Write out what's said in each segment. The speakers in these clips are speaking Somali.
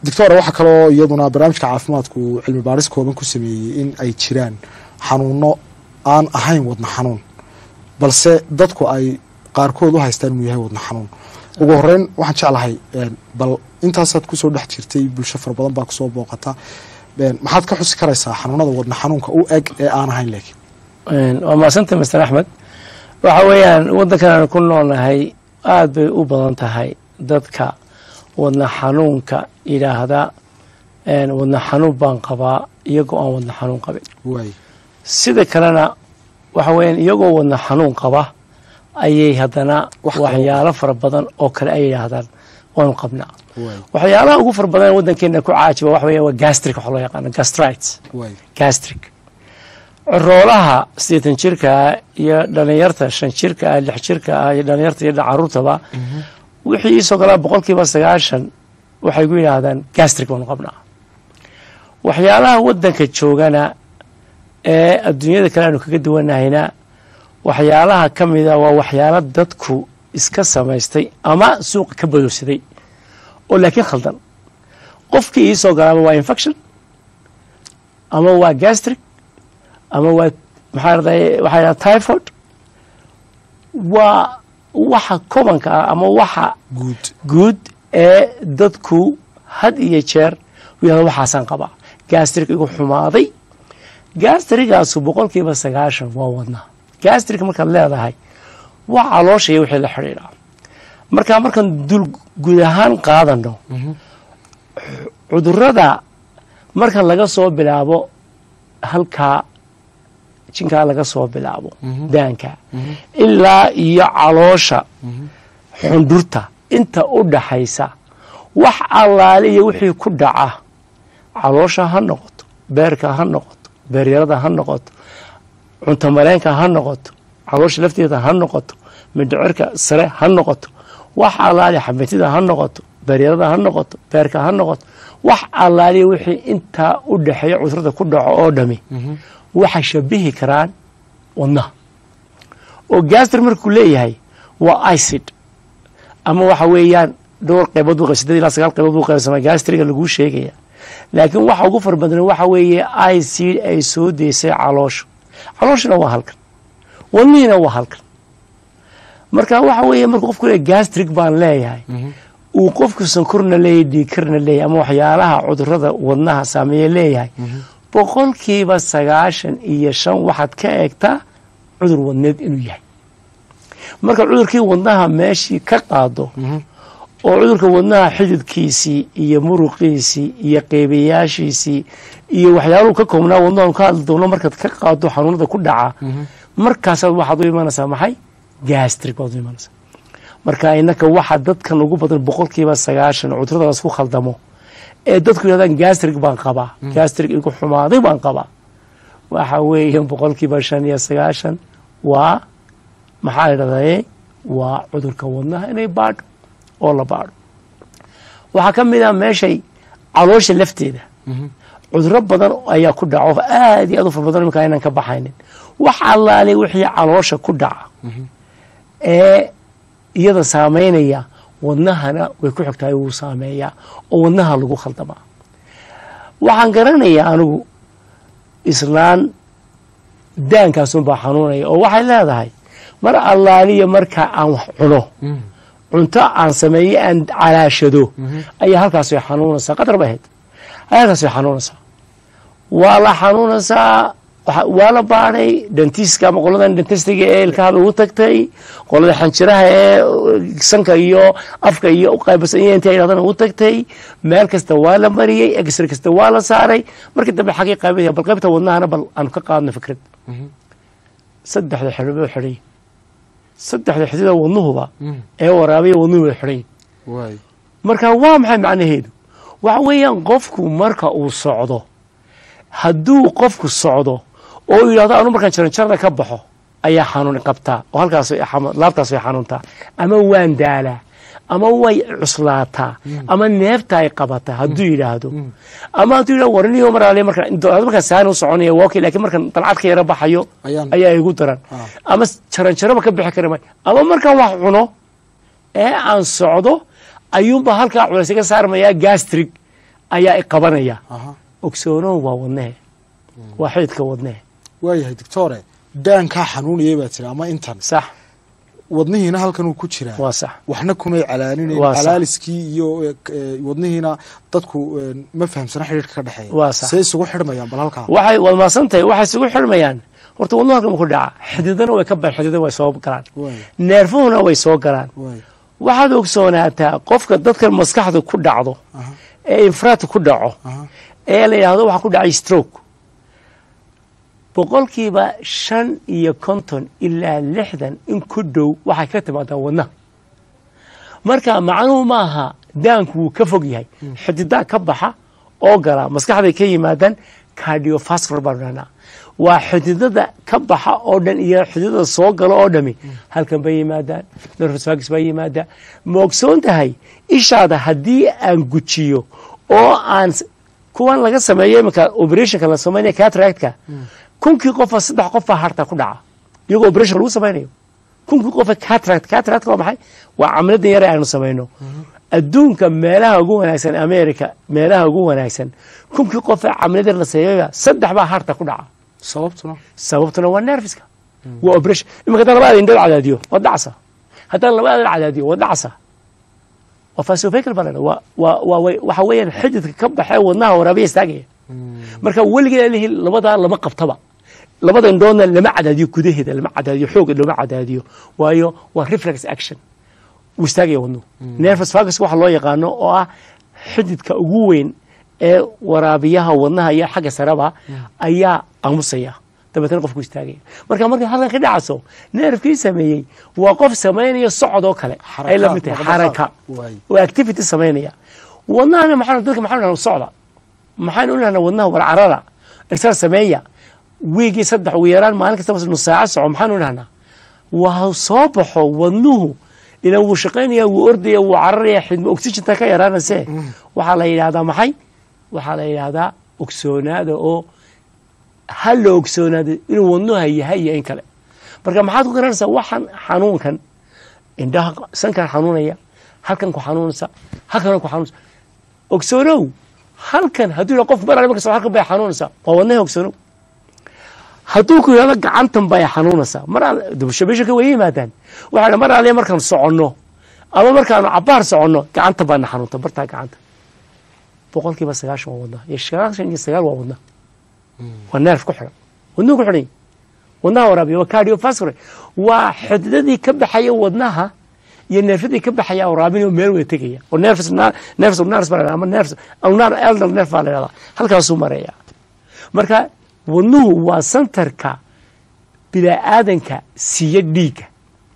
doctora waxaa kaloo iyaduna barnaamijka caafimaadku cilmi baaris kooban ku sameeyey in ay jiraan xanuuno aan ahayn wadna xanuun balse dadku ay qaarkood u haystaan inuu yahay wadna xanuun ugu horeyn waxaan jeclahay bal intaasaad kusoo dhex jirtay bulsho fara badan baa kusoo booqata maxaad ka xusi karaysaa xanuunada wadna xanuunka u eg ee aan ahayn laakiin waa mahadsantay master axmed waxa weeyaan waddankan aan ku noolnahay aada bay u badan tahay dadka wadna xanuunka yidhaahda wadna xanuun baan qabaa iyagoo aan wadna xanuun qabin waay sida kalena waxa weeyaan iyagoo wadna xanuun qaba ayay haddana Wax kale waxyaalo fara badan oo kale ay yidhaahdaan waanu qabnaa waay waxyaalaha ugu fara badan ee waddankeena ku caajiba waxa weeya waa gastric waxa loo yaqaano gastrites waay gastric coroolaha siddeetan jirka ah iyo dhalinyarta shan jirka ah lix jirka ah iyo dhalinyarta iyo caruurtaba wixii iisoo galaa boqolkiiba sagaashan waxay ku yidhaahdaan gastric baanu qabnaa waxyaalaha waddanka joogana ee adduunyada kale aanu kaga duwanahayna waxyaalaha ka mida waa waxyaalo dadku iska samaystay ama suuqa ka badowsaday oo laakiin khaldan qofkii iisoo galaaba waa infection ama waa gastric ama waa maxaa raday waxaa yidhaha typhoid waa waxa kobanka ah ama waxa guud guud ee dadku had iyo jeer u yahda waxaasaan qabaa gastrik igu xumaaday gastrigaasu boqolkiiba sagaashan waa wadnaa gastrik markaad leedahay waa caloosha iyo wixii la xidhiidhaa marka markaan dul guud ahaan qaadano cudurada marka laga soo bilaabo halkaa jinkaa laga soo bilaabo daanka ilaa iyo caloosha xundhurta inta u dhaxaysa wax allaale iyo wixii ku dhaca caloosha ha noqoto beerka ha noqoto beeryarada ha noqoto cuntamareenka ha noqoto caloosha lafteeda ha noqoto mindhicirka sare ha noqoto wax allaale xamitida ha noqoto beeryarada ha noqoto beerka ha noqoto wax allaaliya wixii intaa u dhaxeeya cudurada ku dhaco oo dhami waxay shabihi karaan wadnaha oo gastr markuu leeyahay waa icid ama waxa weeyaan dhowr qaybood buu sideed ilaa sagaal qaybood buu qaybsamaa gastriga laguu sheegaya laakiin waxa ugu fara badan waxa weeye icid ay soo deysay calooshu calooshuna waa halkan wadnihiina waa halkan marka waxa weeye markuu qofku leeyahy gastrik baan leeyahay uu qofku sankorna leeyahay dhiikarna leeyahay ama waxyaalaha cudurada wadnaha saameeye leeyahay boqolkiiba sagaashan iyo shan waxaad ka eegtaa cudur wadneed inuu yahay marka cudurkii wadnaha meeshii ka qaado oo cudurka wadnaha xididkiisii iyo muruqiisii iyo qeybayaashiisii iyo waxyaaluhu ka koobnaa wadnaha ka hadli doono markaad ka qaado xanuunada ku dhaca markaasaad waxaad u imanaysaa maxay gastrik baad u imanaysaa marka inaka waxa dadkan ugu badan boqolkiiba sagaashan cuduradaas ku khaldamo ee dadku yidhahdaan gastrik baan qabaa gastrik igu xumaaday baan qabaa waxa weeye boqolkiiba shan iyo sagaashan waa maxaa la dhahdaye waa cudurka wadnaha inay baadho oo la baadho waxaa ka mid ah meeshay caloosha lafteeda cuduro badan ayaa ku dhaco aad iyo aad u fara badan iminka aynan ka baxaynin wax allaale wixii caloosha ku dhaca ee iyada saameynaya wadnahana way ku xigtahay wuu saameeyaa oo wadnaha lagu khaldamaa waxaan garanayaa anigu islaan daankaasunbaa xanuunaya oo waxay leedahay mar allaaliya marka aan wax cuno cunto aan sameeye aan calaashado ayaa halkaas way xanuunaysaa qadar ba ahayd halkaas way xanuunaysaa waa la xanuunaysaa waa la baadhay dentiska ama qoladan dentistiga ee ilkahaba ugu tagtay qolada xanjiraha ee sanka iyo afka iyo uqaybasan iyo inta yidhahdana ugu tagtay meel kasta waa la mariyey exra kasta waa la saaray markii dambe xagii qaybaya bal qaybta wadnahana bal aanu ka qaadno fikrad saddexda xidhibo xidhay saddexda xidida wadnuhuba ee waraabaya wadnuhu way xidhay waay marka waa maxay macnaheedu waxa weeyaan qofku marka uu socdo hadduu qofku socdo oo uu yidhahdo anu markaan jaranjarada ka baxo ayaa xanuun qabtaa oo halkaas laabtaas way xanuuntaa ama waan daalaa ama way cuslaataa ama neefta ay qabataa hadduu yidhaahdo ama hadduu yidhahdo warniyo maraale markaan markaan saani u soconaya waa okay laakiin markaan dalcad ka yara baxayo Ayaan- ayaa igu daran Ah. ama jaranjaraba ka bixi kara maayo ama markaan wax cuno ee aan socdo ayuunba halkaa culays iga saarmayaa gastrig ayaa i qabanaya aha ogsoonow waa wadnehe waa xididka wadnehe waayahay doctore daankaa xanuunaya baa tiri ama intan sax wadnihiina halkan uu ku jiraa waa sax waxna kumay calaalinayn Waa sax. calaaliskii iyo eh, eh, wadnihiina dadku eh, ma fahamsana xidhiirka ka dhexeeya Waa sax. see isugu xidhmayaan bal halkaa waxay waad maasan tahay waxay isugu xirmayaan horta wadnuhu halkan ku dhaca xididana way ka baxeen xididana way soo galaan waay neerfuhuna way soo galaan waay waxaad ogsoonaataa qofka dadkan maskaxdu ku dhacdo aha ee infraat ku dhaco aha ee la yidhaahdo waxaa ku dhacay stroke boqolkiiba shan iyo konton ilaa lixdan in ku dhow waxay ka timaadaa wadnaha marka macnuhu maaha daanku wuu ka fog yahay xididaa ka baxa oo gala maskaxday ka yimaadaan cardiovascular baan dhahnaa waa xididada ka baxa oo dhan iyo xididada soo gala oo dhami halkan bay yimaadaan nervosfagis baa yimaada ma ogsoon tahay ishaada haddii aan gujiyo oo aan s- kuwan laga sameeyo iminka operationka la sameynaya cataractka kunkii qofa saddex qofa harta ku dhaca iyagoo operation lagu sameynayo kunkii qofa cataract cataract waa maxay waa camaladan yare aynu samayno adduunka meelaha ugu wanaagsan america meelaha ugu wanaagsan kunkii qofa camalada la sameeya saddex baa harta ku dhaca sababtuna sababtuna waa nerviska waa operation iminka haddaan labada indhood cadaadiyo waa dhacsa haddaan labada cadaadiyo waa dhacsa waa fasofakel baa la waa waa waa way- waxa weeyaan xididka ka baxee wadnaha waraabiya istaagaya marka weligeed lihi labadaa lama qabtaba labada indhoodna lama cadaadiyo gudaheeda lama cadaadiyo xooga lama cadaadiyo waayo waa reflex action wuu istaagaya wadnuhu nervous vagus waxa loo yaqaano oo ah xididka ugu weyn ee waraabiyaha wadnaha iyo xagga sareba ayaa aamusaya dabeetana qofku istaagaya marka markay halkan ka dhacayso neerfkii sameeyey waa qof samaynaya socod oo kale ay la mid tahay xaraka waay oo activity samaynaya wadnahana maxaa dadka maxaa dhahnaa socda maxaan u dhahnaa wadnaha warcarada irsaal sameeya wiigii saddex ugu yaraan maalin kastaba nus saaco soco maxaan u dhahnaa waa soo baxo wadnuhu ilan wuu shaqaynaya wuu ordaya wuu cararaya xidma oxygenta ka yaraanayse waxaa la yidhahdaa maxay waxaa la yidhahdaa ogsoonaada oo ha la ogsoonaado inuu wadnuha yahay iyo in kale marka maxaad ku garanaysaa waxaan xanuunkan indhaha sankan xanuunaya halkan ku xanuunaysa halkan ku xanuunaysa ogsoonow halkan hadduu yidhahdo qof mar ale markas halkan bay xanuunaysaa waa wadnaha ogsoonow hadduu ku yidhahdo gacantan bay xanuunaysaa mar al dubshabisha ka way yimaadaan waxaa dha mar ale markaan soconno ama markaanu cabaar soconno gacanta baana xanuunta bartaa gacanta boqolkiiba sagaashan waa wadnaha iyo sagaashan iyo sagaal waa wadnaha waa neerf ku xidhan wadnuhu ku xidhan yahay wadnaha waraabiya waa cardiovascular waa xididadii ka baxaya wadnaha iyo neerfadii ka baxaya waraabin oo meel wada tegaya oo nervous nervous ulnaris baa la yidhahdaa ama nervous ulnar elder nerve baa la yidhahdaa halkaasuu maraya marka wadnuhu waa santarka bilaa-aadanka siiya dhiigga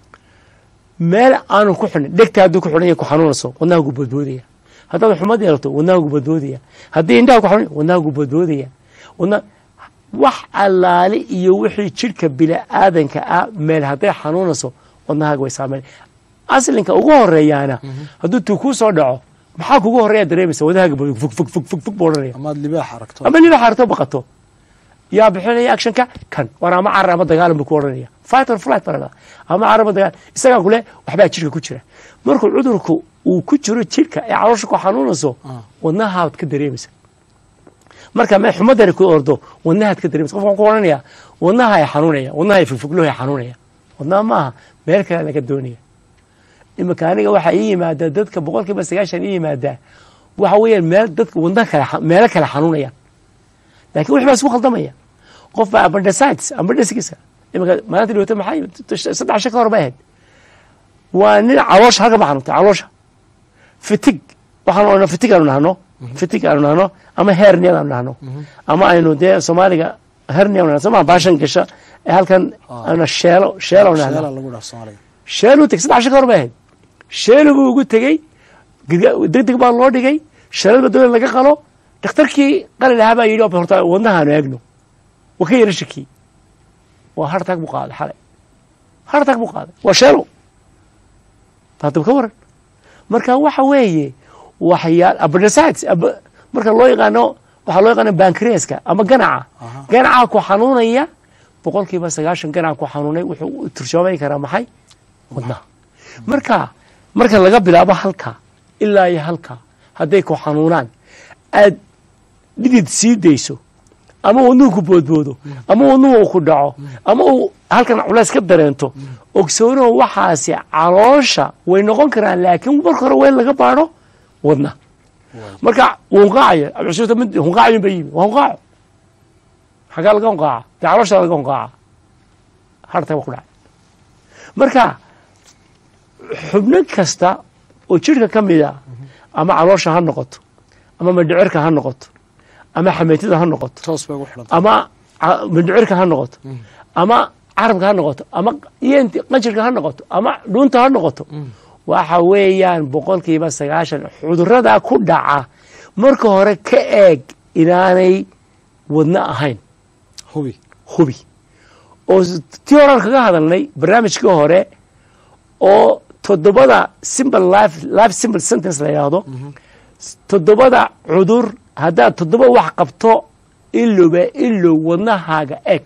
meel aanu ku xidhin dhegta hadduu ku xidhan yahay ku xanuunayso wadnaha gu boodboodaya haddaad xumad yeelato wadnaha gu boodboodaya haddii indhaha ku xanuun wadnaha gu boodboodaya wadna wax allaale iyo wixii jidhka bila'aadanka ah meel hadday xanuunayso wadnahaaga way saameyn aslinka ugu horeeyaana hadduu tuu kuu soo dhaco maxaa kugu horeeya dareemaysa wadnahaaga buu fug fug fug fug fug buu odhanaya amaad libaax aragto ama niba xaarto baqato yaa bixinaya actionka kan war ama carar ama dagaalan buu ku odhanaya fight or flight baa ama carar ama dagaal isagaa kule waxbaa jidhka ku jira markuu cudurku uu ku jiro jidhka ee caloosha ku xanuunayso wadnahaad ka dareemaysa marka me xumadani ku ordo wadnahaad ka dareemaysa qofka ku odhanaya wadnaha ay xanuunaya wadnaha ay fugfuglohay xanuunaya wadnaha maaha meel kale laga doonaya iminka aniga waxaa ii yimaada dadka boqolkiiba sagaashan ii yimaada waxa weeyaan meel dadka wadnaha kale meelo kale xanuunayaan lakin wix baa isku khaldamaya qof baa abandicites abandiciska iminka maalinta dhawata maxay saddex shan ka hor bay ahayd waa nin caloosha halka ba xanuuntay caloosha fitig waxaan odhan fitig aanu nahno fitig aanu nahno ama herniad aanu nahno ama aynu dee soomaaliga hernia nahno soma baashan gasha ee halkan ana sheelo sheelo nahno sheela lagu dhaaf soomaaliga sheeluu tegey saddex shan ka hor bay ahayd sheelu buu ugu tegey deg deg baa loo dhigay sheelada dowlad laga qalo dhakhtarkii qali lahaa baa yidhi horta wadnahaanu eegno waa ka yara shakiyey waa hartag buu qaaday xalay hartag buu qaaday waa sheelo hadaba ka waran marka waxa weeye waxyaal abandicites marka loo yaqaano waxaa loo yaqaano bankreaska ama ganaca ganaca ku xanuunaya boqolkiiba sagaashan ganaca ku xanuunay wuxuu turjoomay karaa maxay wadnaha marka marka laga bilaabo halka ilaa iyo halka hadday ku xanuunaan aad dhidid sii dayso ama wadnuhu ku boodboodo ama wadnuhu uu ku dhaco ama uu halkan culays ka dareento ogsoonow waxaasi caloosha way noqon karaan laakiin marka hore waa in laga baadho wadna marka wuu hunqaacaya abdicasuurta mid hunqaacayin ba yimi waa hunqaaco xaggaa laga hunqaaca dee caloosha laga hunqaaca harta waa ku dhacay marka xubno kasta oo jidhka ka mid a ama caloosha ha noqoto ama madhicirka ha noqoto ama xameytada ha noqoto toos bay ugu xidhanta ama ca- madhicirka ha noqoto ama carabka ha noqoto ama iyent qanjirka ha noqoto ama dhuunta ha noqoto waxa weeyaan boqolkiiba sagaashan cudurada ku dhaca marka hore ka eeg inaanay wadno ahayn hubi hubi oo s- tii horaan kaga hadalnay barnaamijkii hore oo toddobada simple life life simple sentence la yidhaahdo toddobada cudur haddaad toddoba wax qabto ilowba ilow wadnahaaga eeg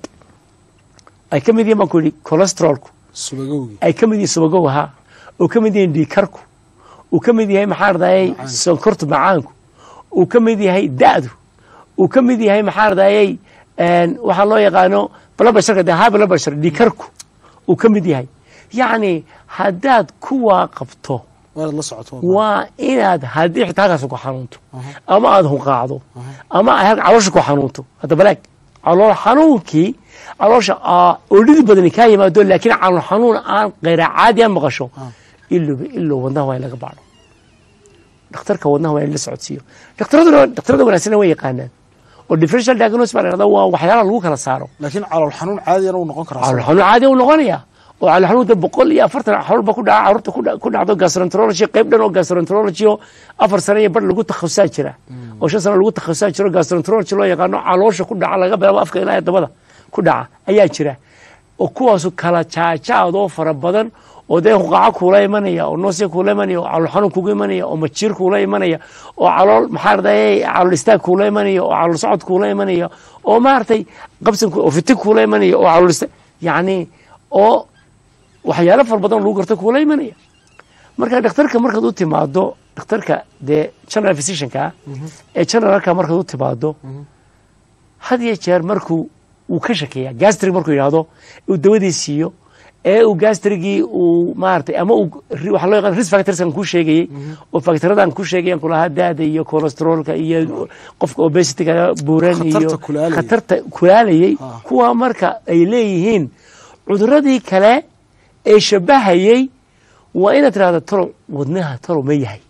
ay ka mid yihiin baan ku yidhi cholesterolku subagowgii ay ka mid yihiin subagowaha uu ka mid yihiin dhiikarku uu ka mid yahay maxaa ardayay sonkortu macaanku uu ka mid yahay da'du uu ka mid yahay maxaa ardayay waxaa loo yaqaano blabasharka de high blabashar dhiikarku uu ka mid yahay yacni haddaad kuwaa qabto waa inaad la socoto waa inaad haddii xitaa halkaas ku xanuunto ama aada hunqaacdo ama ay halka caloosha ku xanuunto hadda baleeg calool xanuunkii caloosha aa oolidi badani kaa yimaado laakiin calool xanuun aan kayra caadi aan maqasho ilowba ilow wadnaha waa in laga baadho dhakhtarka wadnaha waa in la socodsiiyo dhakhtaraduna dhakhtarada wanaagsanna way yaqaanaan oo differential diagnosis baa la yidhahdaa waa waxyaalaha lagu kala saaro laakiin calool xanuun caadiyana uu noqon karaa calool xanuun caadi u noqonaya oo calool xanuunta boqol iyo afartan xanuun ba ku dhaca carruurta ku dha- ku dhacdo gastroenterology qayb dhan oo gastroenterology oo afar sano iyo bar lagu takhasusaan jira oo shan sano lagu takhasusaan jiro gastroenterology loo yaqaano caloosha ku dhaca laga bilaabo afka ilaa dabada ku dhaca ayaa jira oo kuwaasu kala jaajaad oo fara badan oo dee huqaaco kuula imanaya oo noosya kuula imanaya oo calool xanuun kuga imanaya oo majiir kuula imanaya oo calool maxaa ardaye calool istaag kuula imanaya oo calool socod kuula imanaya oo maaragtay qabsan ku- oo fitig kuula imanaya oo calool istaag yacni oo waxyaalo fara badan lagu garto kuula imanaya marka dhakhtarka markaad u timaado dhakhtarka dee general physicianka ah ee generalka markaad u timaado had iyo jeer markuu uu ka shakeeya gastrig markuu yidhaahdo uu dawadii siiyo ee uu gastrigii uu maaragtay ama uu ri- waxaa loo yaqaan risk factors aan kuu sheegayey oo factoradan kuu sheegayaan kulahaa daada iyo cholesterolka iyo qofka obesityga buuran iyo Khatarta kulaalayay. khatarta kulaalayay Ah. kuwa marka ay leeyihiin cuduradii kale ee shabahayey waa inaad tirahdo talow wadnaha talow ma yahay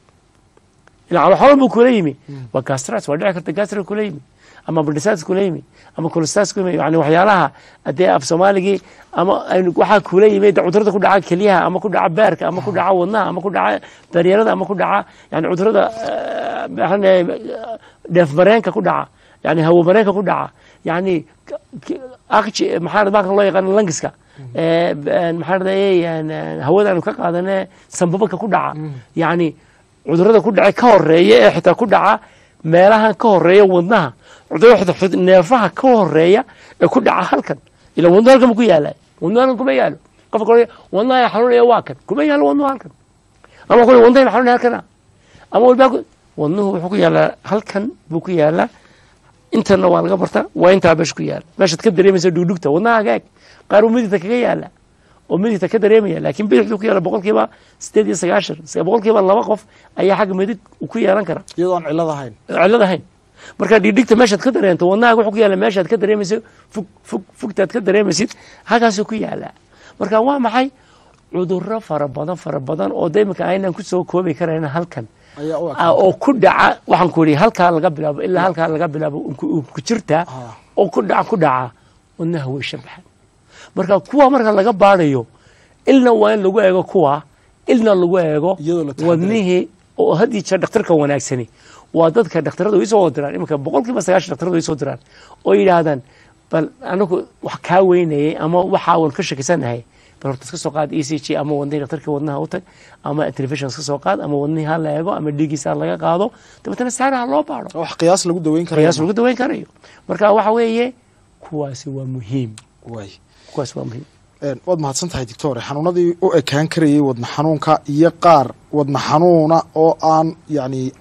ila calo xolon buu kula yimi waa gastritis waa dhici karta gastric kula yimi ama bardhisatis kula yimi ama cholestatis kula yimi yani waxyaalaha hadee af soomaaligii ama aynu- waxaa kula yimi de cudurada ku dhaca kelyaha ama ku dhaca beerka ama ku dhaca wadnaha ama ku dhaca daryarada ama ku dhaca yani cudurada eh, maxaan leeyahay, eh, dheef mareenka ku dhaca yani hawo mareenka ku dhaca yani k- k- aqji maxaa baalkan loo yaqaan langiska Eh, b- eh, maxaa radayey hawada aanu ka qaadane sambabaka ku dhaca yani cudurada ku dhaca ka horeeya ee xitaa ku dhaca meelahan ka horeeya wadnaha cudurada xitaa xud- neefaha ka horeeya ee ku dhaca halkan ila wadno halkan bu ku yaala wadno halkan kuma yaalo qofka kale wadnaha xanuunaya waa kan kuma yaalo wadnuhu halkan ama kule wadnaha xanuunaya halkana ama walbaa ku- wadnuhu wuxuu ku yaalaa halkan buu ku yaalaa intana waa laga barta waa intaa meesha ku yaala meeshaad ka dareemaysa dhugdhugta wadnahaaga eeg qaar uu midigta kaga yaala oo midigta ka dareemaya laakiin bidixdu ku yaala boqolkiiba sideed iyo sagaashan se- boqolkiiba laba qof ayaa xagga midig ku yeelan kara iyadoo aan cillad ahayn cillad ahayn marka dhigdhigta meeshaad ka dareento wadnahaaga wuxuu ku yaala meeshaad ka dareemaysa fug fug fugtaad ka dareemaysid halkaasuu ku yaalaa marka waa maxay cudurro fara badan fara badan oo de iminka aynaan ku soo koobi karayna halkan ayaa u eg ah, oo ku dhaca waxaan ku idhi halkaa laga bilaabo ilaa halkaa laga bilaabo ku- ku jirta Ah. oo ku dhaca ku dhaca wadnaha way shabaxan marka kuwa marka laga baadayo ilna waa in lagu eego kuwa ilna lagu eego Iyadoo la taxadirayo. wadnihii oo had iyo jeer dhakhtarka wanaagsani waa dadka dhakhtarada way soo diraan iminka boqolkiiba sagaashan dhakhtarada way soo diraan oo yidhaahdaan bal anagu wax kaa weynayay ama waxaa wan ka shakisanahay bal horta iska soo qaad e c g ama wadnihii dhakhtarka wadnaha u tag ama television iska soo qaad ama wadnihii ha la eego ama dhiiggiisa ha laga qaado dabeetana saana ha loo baadho wax qiyaas lagu daweyn karayo qiyaas lagu daweyn karayo marka waxa weeye kuwaasi waa muhiim waay kuwaasi waa muhiim Een, waad mahadsan tahay doctor xanuunadii u ekaan karayay wadna xanuunka iyo qaar wadna xanuuna oo aan yacni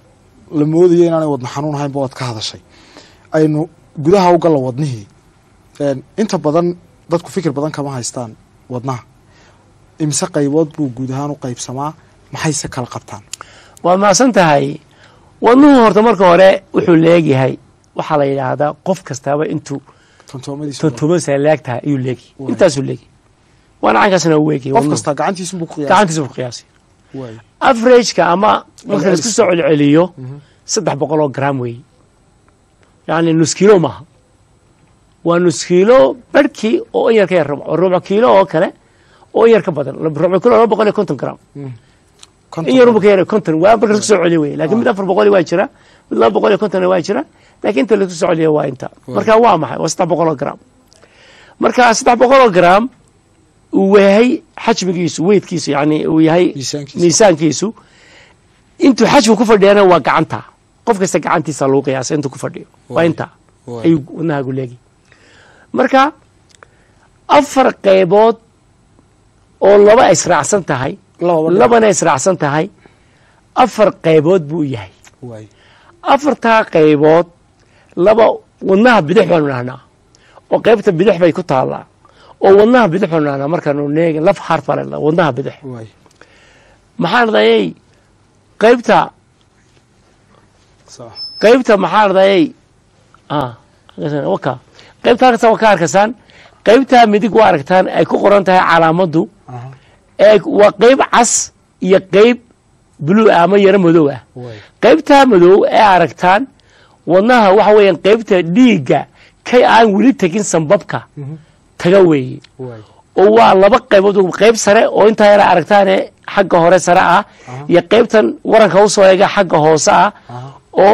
la moodayo inaanay wadna xanuun ahaynba waad ka hadashay aynu gudaha u galla wadnihii inta badan dadku fikir badan kama haystaan wadnaha imise qaybood buu guud ahaan u qaybsamaa maxayse kala qabtaan waad mahadsan tahay wadnuhu horta marka hore wuxuu leegyahay waxaa la yidhaahdaa qof kastaaba intuu tontoomadiisa tontomasa leeg tahay ayuu leegyahy intaasuu leegyahy waana caynkaasna u weegyahy qof kastaa gacantiisunbuu ku qiyaasa gacantiisa ku qiyaasay waay averageka ama marka laisku soo celceliyo saddex boqol oo gram weeye yacni nus kiilo maaha waa nus kiilo barhkii oo in yar ka yar rubc rubco kiilo oo kale oo in yar ka badan rubco kiilo laba boqol iyo konton gram in yarunba ka yar konton waa marka laisku soo celiyo weye lakin mid afar boqol waa jira mid laba boqol iyo kontonna waa jira lakin inta laisku soo celiyo waa inta marka waa maxay waa saddex boqol oo gram marka saddex boqol oo gram uu yahay xajmigiisu weydkiisu yani uu yahay Miisaankiisa. miisaankiisu intuu xajmi ku fadhiyana waa gacanta qof kasta gacantiisa lagu qiyaasa intuu ku fadhiyo waa Waay. inta Waay. ayuu wadnahagu leegi marka afar qaybood oo laba ay israacsan tahay lababa labana israacsan tahay afar qaybood buu yahay waay afartaa qaybood laba wadnaha bidix baanu dhahnaa oo qaybta bidix bay ku taallaa oo wadnaha bidix baanu dhahnaa markaanu neeg laf heart baa la dhahnaa wadnaha bidix waay maxaa ladayay qaybta sax qaybta maxaa ladayay waka qaybta halkaas waa ka arkaysaan qaybta midig waa aragtaan ay ku qoran tahay calaamaddu aha ee waa qayb cas iyo qayb blue ah ama yaro madow ah waay qaybtaa madow ee aragtaan wadnaha waxa weeyaan qaybta dhiigga kay aan weli tegin sambabka taga weeye waay oo waa laba qaybood qayb sare oo intaa yara aragtaane xagga hore sare ah iyo qaybtan waranka usoo eega xagga hoose ah aha oo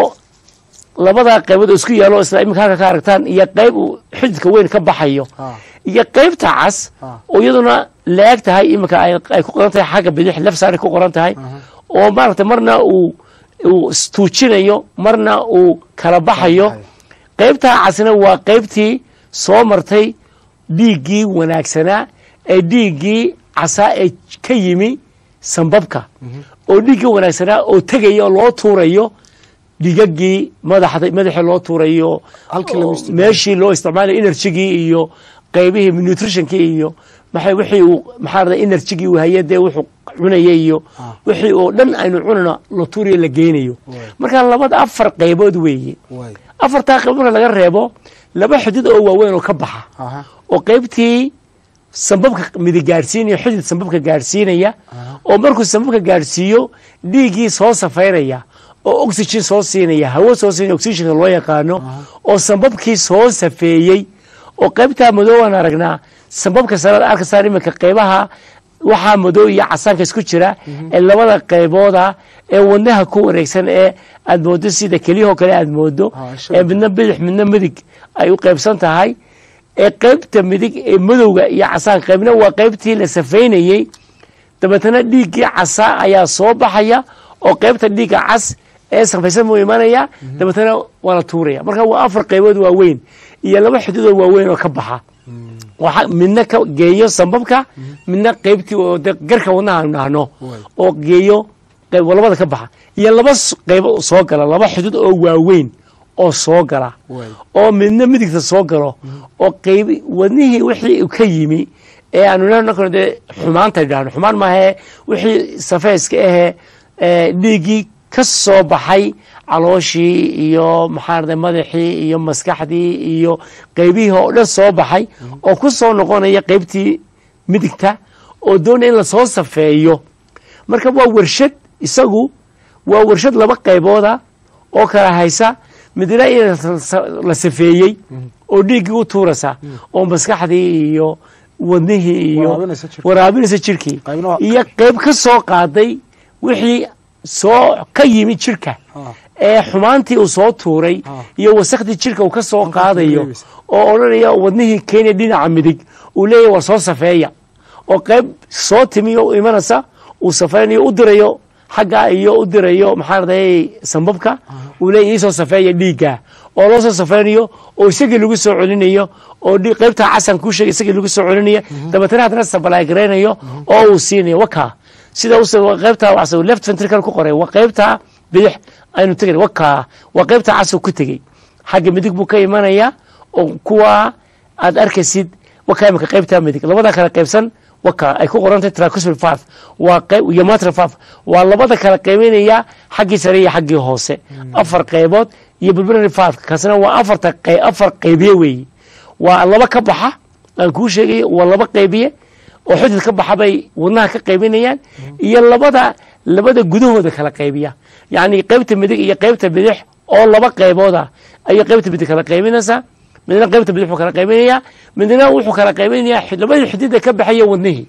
labadaa qaybood oo isku yaalo isla iminka halka ka aragtaan iyo qayb uu xididka weyn ka baxayo ah iyo qaybta cas Ah. oo iyaduna laag tahay iminka ay ay ku qoran tahay xagga bidix lef saari ku qoran tahay oo maaragtay marna uu uu istuujinayo marna uu kala baxayo qaybtaa casna waa qaybtii soo martay dhiiggii wanaagsanaa ee dhiiggii casaa ee ka yimi sambabka oo dhiiggii wanaagsanaa oo tegaya oo loo tuurayo dhigagii madaxda madaxii loo tuurayo Halkii lagu oo isticmaalo. meeshii loo isticmaalayo energygii iyo qaybihii nutritionkii iyo maxay wixii uu maxaa rada energygii uu hayay dee wuxuu cunayay iyo Ah. wixii oo dhan aynu cunano la tuurayo la geynayo Waay. marka labada afar qaybood weeye waay afartaa qaybood marka laga reebo laba xidid oo waaweyn oo ka baxa aha oo qaybtii sambabka midig gaadhsiinaya xidid sambabka gaadhsiinaya oo markuu sambabka gaadhsiiyo dhiiggii soo safaynaya oo oxygen soo siinaya hawo soo siinaya oxygenka loo yaqaano oo sambabkii soo safeeyey oo qaybtaa madoobaan aragnaa sambabka sare arkasaan iminka qaybaha waxaa madow iyo casaanka isku jira ee labada qaybooda ee wadnaha ku wareegsan ee aad moodo sida keliyahoo kale aad moodo Ah, ee sure. midna bidix midna midig ay u qaybsan tahay ee qaybta midig ee madowga iyo casaan qaybna waa qaybtii la safaynayey dabeetana dhiiggii casa ayaa soo baxaya oo qaybta dhiigga cas ee safaysan buu imanaya dabeetana waa la tuuraya marka waa afar qaybood waaweyn iyo laba xididoo waaweyn oo ka baxa waxa midna ka geeyo sambabka midna qaybtii oo de garka wadnaha aanu dhahno Waay. oo geeyo qayb labada ka baxa iyo laba s- qaybo soo gala laba xidid oo waaweyn oo soo gala waay oo midna midigta soo galo oo qayb wadnihii wixii uu ka yimi ee aanu idhahno kale dee xumaanta idhahno xumaan maahee wixii safeyska ahee ee dhiiggii ka soo baxay calooshii iyo maxaa rada madaxii iyo maskaxdii iyo qaybihii oo dhan soo baxay oo ku soo noqonaya qaybtii midigta oo doonaya in lasoo safeeyo marka waa warshad isagu waa warshad laba qaybooda oo kala haysa midna in la safeeyey oo dhiiggii u tuuraysa oo maskaxdii iyo wadnihii iyo Waraabinaysa jirka. waraabinaysa jirkii Qaybna waa- iyo qayb ka soo qaaday wixii soo ka yimi jirka Ah. ee xumaantii uu soo tuuray Ah. iyo wasakhdii jirka uu ka soo Halkaas qaadayo reebaysa. oo odhanaya wadnihii kenya dhinaca midig uu leeyahy war soo safeeya oo qayb soo timiyo u imanaysa uu safeynayo u dirayo xagga iyo u dirayo maxaa raday sambabka uu leeyahy iisoo safeeya dhiigga oo loo soo safeynayo oo isagii lagu soo celinayo oo dhi- qaybta casan kuu sheegay isagii lagu soo celinaya dabeetana haddana sabalagaraynayo oo uu siinayo waka sida use qaybta waxse left ventricle ku qoray waa qaybta bidix aynu tegay wakaa waa qaybta casoo ku tegey xagga midig buu ka imanayaa oo kuwa aad arkaysid wakaa imika qaybta midig labada kala qaybsan waka ay ku qorantay tracuspal valve waa qayb iyo matral valve waa labada kala qaybinaya xaggii sare iyo xaggii hoose afar qaybood iyo pulmonary valve kaasina waa afarta qey- afar qaybiye weeye waa laba ka baxa aan kuu sheegayo waa laba qaybiye oo xudud ka baxa bay wadnaha ka qaybinayaan iyo labada labada gudahooda kala qaybiya yacni qaybta midig iyo qaybta bidix oo laba qaybooda ayay qaybta midig kala qaybinaysaa midna qaybta bidix buu kala qaybinayaa midna wuxuu kala qaybinayaa xid- labadii xidida ka baxaya wadnihii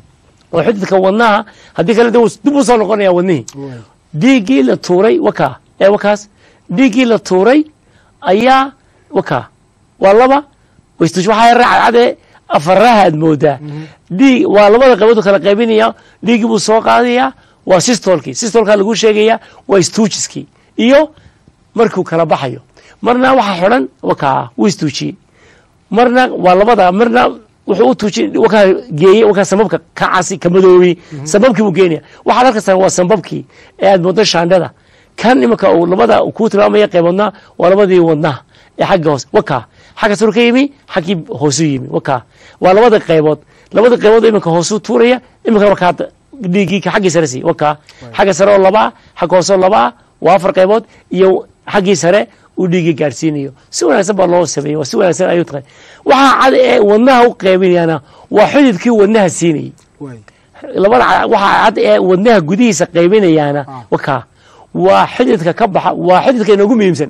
oo xididka wadnaha haddii kale de wuu dib u soo noqonaya wadnihii dhiiggii la tuuray wakaa ee wakaas dhiiggii la tuuray ayaa wakaa waa laba waystush waxaa raacade afaraha aad moodaa dhiig waa labada qaybood kala qaybinaya dhiiggii buu soo qaadayaa waa sistolkii sistolkaa lagu sheegaya waa stuujiskii iyo markuu kala baxayo marna waxaa xidhan wakaa wuu istuujiyey marna waa labada marna wuxuu u tuuji wakaa geeyey wakaa sambabka ka casi ka madoobey sambabkii buu geenaya waxaad arkaysaa waa sambabkii ee aad moodo shaandhada kan imanka uu labada kuu tilmaamaya qayboodna waa labadii wadnaha ee xagga hoose wakaa xagga suru ka yimi xaggii hoosuu yimi wakaa waa labada qaybood labada qaybood iminka hoosuu tuuraya iminka markaa dhiiggii ka xaggii sare siiy wakaa xagga sare oo labaa xagga hoose oo labaa waa afar qaybood iyo xaggii sare uu dhiiggii gaadhsiinayo si wanaagsan baa loo sameeyey waa si wanaagsan ayuu tahay waxaa cad ee wadnaha u qaybinayana waa xididkii wadnaha siinayey labada ca- waxaa cad ee wadnaha gudihiisa qaybinayaana wakaa waa xididka ka baxa waa xididka inoogu muhiimsan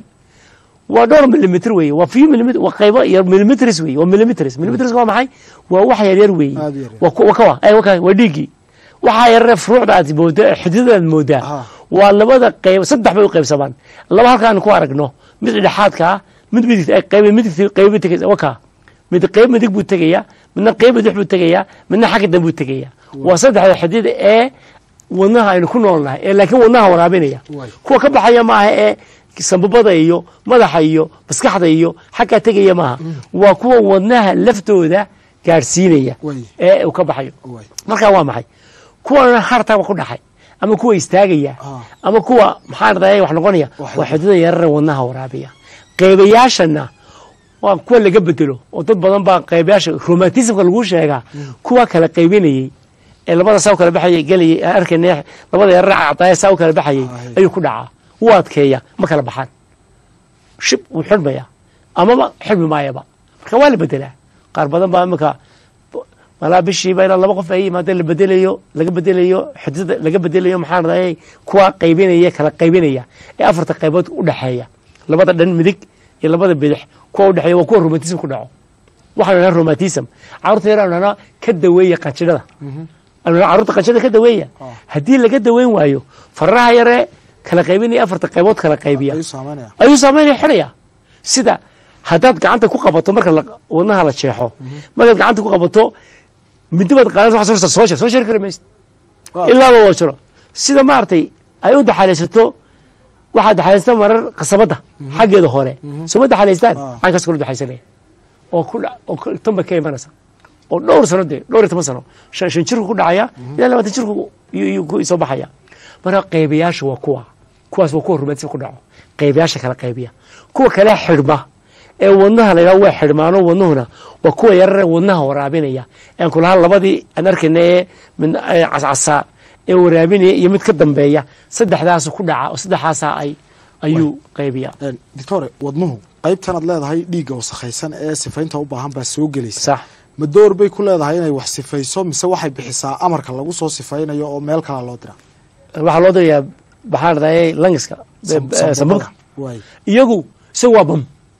waa dhowr milimitr weeye waa few milimitr waa qaybo yar milimitrs weeye waa milimitrs milimitrs waa maxay waa wax yar yar weeye Aad u yar yar. waa ku- waa kawa ay waka waa dhiiggii waxaa yarare furuucda aad moodaa xididada aad moodaa Ah. waa labada qayb saddex bay u qaybsamaan laba halkaan ku aragno mid dhexaadka ah mid midig ay qayb midig qayb tegaysa waka mid qayb midig buu tegayaa midna qayb bidix buu tegayaa midna xagga dambe buu tegayaa waa saddexda xidid ee wadnaha aynu ku noolnahay ee laakiin wadnaha waraabinaya Waay. kuwa ka baxaya maaha ee sambabada iyo madaxa iyo maskaxda iyo xaggaa tegaya maaha waa kuwa wadnaha laftooda gaadhsiinaya Waay. ee uu ka baxayo Waay. marka waa maxay kuwana hartaba ku dhaxay ama kuwa istaagaya Ah. ama kuwa maxaa radaya wax noqonaya Wax- waa xidida yarare wadnaha waraabiya qaybayaashana waa kuwa laga bedelo oo dad badan baa qaybayaasha romantismka lagu sheegaa kuwa kala qaybinayey ee labada saa u kala baxayay gelayay aan arkayna labada yarare cadaaya saa u kala baxayay Ah, ayuu ku dhacaa wuu adkeeya ma kala baxaan shib wuu xidhmaya amaba xidhmi maayaba marka waa la bedelaa qaar badan baa imika malaa bishiiba ilaa laba qof ay yimaadeen la bedelayo laga bedelayo xidida laga bedelayo maxaa radayay kuwa qaybinaya kala qaybinaya ee afarta qaybood u dhexeeya labada dhan midig iyo labada bidix kuwa udhexeeya waa kuwa romantism ku dhaco waxaanu dhahnaa romantism carruurta yar aanu dhahnaa ka daweeya qanjidhada aanu dhahnaa carruurta qanjidhada ka daweeya haddii laga daweyn waayo faraha yaree kala qaybinaya afarta qaybood kala qaybiya ayuu saameynaya ayuu saameynaya xidhaya sida haddaad gacanta ku qabato marka la- wadnaha la jeexo markaad gacanta ku qabato mindi baad qaadan waxaad soo soo sheer soo sheeri kari maysid Waaw. ilaaba waa jiro sida maaragtay ay u daxalaysato waxaad daxalaysataa marar qasabadda xaggeeda hore soma daxalaystaan Ah. caynkaas kula daxaysanaya oo ku dha- oo ku- tan bay ka imanaysa oo dhowr sano dee dhowr iyo toban sano shan shan jirku ku dhacaya ilaa labaatan jirku iyuu- iyuu ku soo baxaya marka qaybayaasha waa kuwa kuwaas waa kuwa romantism ku dhaco qaybayaasha kala qaybiya kuwa kale xidhma ee wadnaha la yidhaha waa xidhmaano wadnuhuna waa kuwa yarare wadnaha waraabinaya aan kulahaa labadii aan arkayna ee mid ee cascasaa ee waraabinaya iyo mid ka dambeeya saddexdaasu ku dhaca oo saddexaasaa ay ayuu qaybiya Een, doctore wadnuhu qaybtanaad leedahay dhiigga wasakhaysan ee sifaynta u baahan baa soo gelaysa sax ma door bay ku leedahay inay wax sifayso mise waxay bixisaa amarka lagu soo sifaynayo oo meel kala loo dira waxaa loo dirayaa maxaa radayay langiska Sam- eh, sambabka waay iyagu isagu waa bam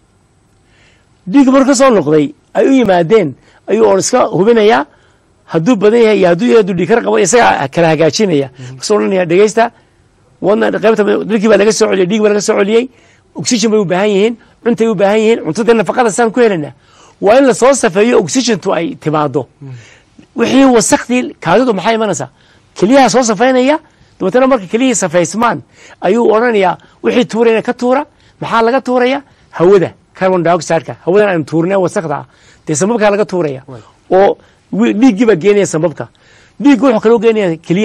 dhiig mar ka soo noqday ay u yimaadeen ayuu oon iska hubinayaa hadduu badan yahay iyo hadduu yahay hadduu dhiig kar qabo isagaa kala hagaajinaya kasoo odhanaya dhegeysta wadna qaybta dhilkii baa laga soo celiyey dhiig baa laga soo celiyey oxygen bay u baahan yihiin cuntay u baahan yihiin cuntada nafaqada saan ku helanaa waa in lasoo safeeyo oxygentu ay timaado wixii wasakhdii kaadidu maxay imanaysaa keliyaha soo safaynaya dabeetana marka keliyihii safaysmaan ayuu odhanayaa wixii tuurayna ka tuura maxaa laga tuuraya hawada carbon dioxideka hawadan aynu tuurnay wasakda ah dee sambabkaa laga tuuraya oo wi- dhiiggii baa geenaya sambabka dhiigga wuxuu kaloo geenaya keliyaha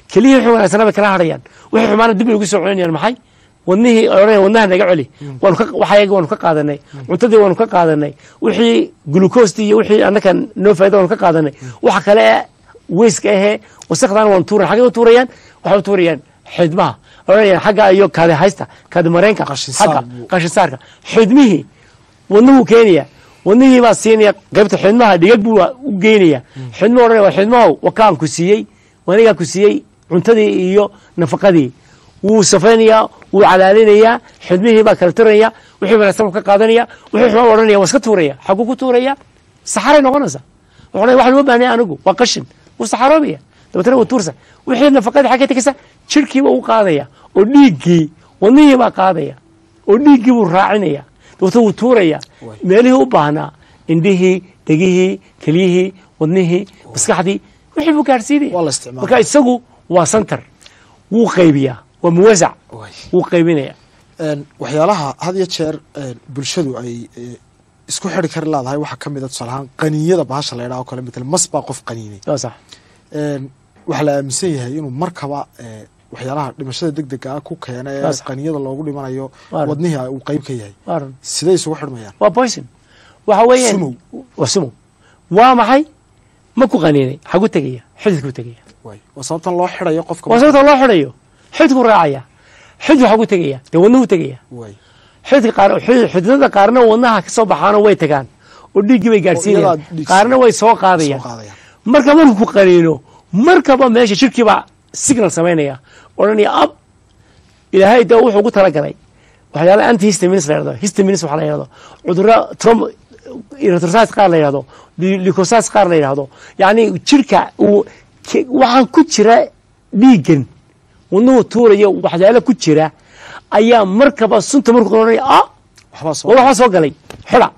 keliyihii wixii wanaagsanaa bay kala hadhayaan wixii xumaana dib bay ugu soo celinayaan maxay wadnihii odhanaya wadnaha naga celi waanu ka waxayagi waanu ka qaadanay cuntadii waanu ka qaadanay wixii glucostii iyo wixii annaka noo faa'ida waanu ka qaadanay waxa kale ee weyska ahee wasakhdana waanu tuuran xaggay u tuurayaan waxay u tuurayaan xidmaha odhanayaan xagga iyo kaadi haysta kaadi mareenka Qashinsaar xagga buu- qashinsaarka xidmihii wadnuhu keenaya wadnihii baa siinaya qaybta xidmaha dhigag buu u geynaya xidmuhu odhanaya waa xidmahow wakaan ku siiyey wanigaa ku siiyey cuntadii iyo nafaqadii wuu safaynayaa wuu calaalinayaa xidmihii baa kala tiraya wixii wanaagsan buu ka qaadanaya wixii xumaa odhanaya waa iska tuuraya xaguu ku tuuraya saxaray noqonaysa wuxuu odhanaya waxaan uma baahnay anigu waa qashin wuu saxaroobaya dabeetana wuu tuursa wixii nafaqadii xaggay tegaysa jirhkiiba u qaadaya oo dhiiggii wadnihii baa qaadaya oo dhiiggii buu raacinaya dabeetana wuu tuuraya Waay. meelihii u baahnaa indhihii dhegihii keliyihii wadnihii maskaxdii wixii buu gaadhsiinaya Waa la isticmaalaa. marka isagu waa santar wuu qaybiyaa waa muwasac Waay. wuu qaybinaya Een, waxyaalaha had iyo jeer een, bulshadu ay e, isku xiri kari leedahay waxaa ka mid a tusaale ahaan qaniinyada bahasha la yidhaha oo kale matal mas baa qof qaniinay waa sax Een, waxaa la aaminsan yahay inuu markaba e, waxyaalaha dhimashada deg dega ah ku keena ee Saas. qaniinyada loogu dhimanayo Waaran. wadnihii uu qeyb ka yahay waa run siday isugu xidhmayaan waa poison waxa weeyaan Sumow. waa sumow waa maxay ma ku qaniinay xagu tegaya xididkuu tegaya waay waa sababtan loo xidhayo qofka waa sababta loo xidhayo xididkuu raacaya xididku xagu tegaya dee wadnuhu tegaya waay xididka qaar xidid- xididada qaarna wadnaha ka soo baxaano way tagaan oo dhiiggii bay gaadhsiinayaan iyagaa dhiig qaarna way soo soo qaadayaan qaadayaan marka markuu ku qaniino markaba meesha jirkiibaa signal samaynaya odhanaya ab ilaahay de wuxuu ugu talagalay waxyaala anti histamins la yhahdo histamins waxa la yhahdo cudurro trom erythrocytes qaar la yhahdo leukocytes qaar la yhahdo yacni jirka uu ke- waxaan ku jira dhiiggan wadnuhu tuurayo waxyaalo ku jira ayaa markaba sunta markuu odhanaya ah waxbaa soo war waxaa soo galay xidha